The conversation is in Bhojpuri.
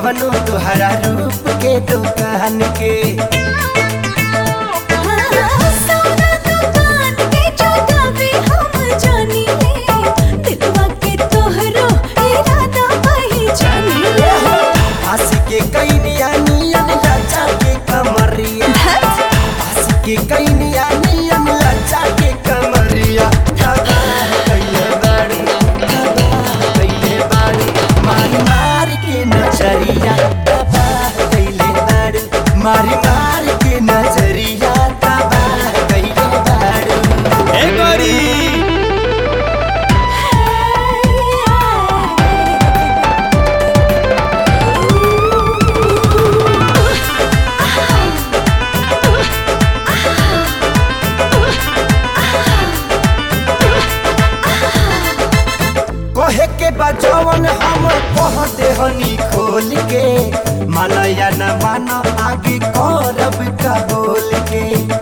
कवनो तुहरा रूप के दुकान के सोना दुकान के चौकावे हम जानी ले दिलवा के तोहरो इरादा पहचानी ले हंस के कैनिया नियन लचा के कमरिया हंस के कैनिया नियन लचा के कमरिया तबाह कइले बाड़ी तबाह कइले बाड़ी मारी मार के नजरिया तबाह कइले बाड़ी मारी मार के नजरिया तबाह कइले बाड़ी ए गोरी कहे के बजवन हम कह देहनी खोल के मालया न मानो आगे करब का बोल के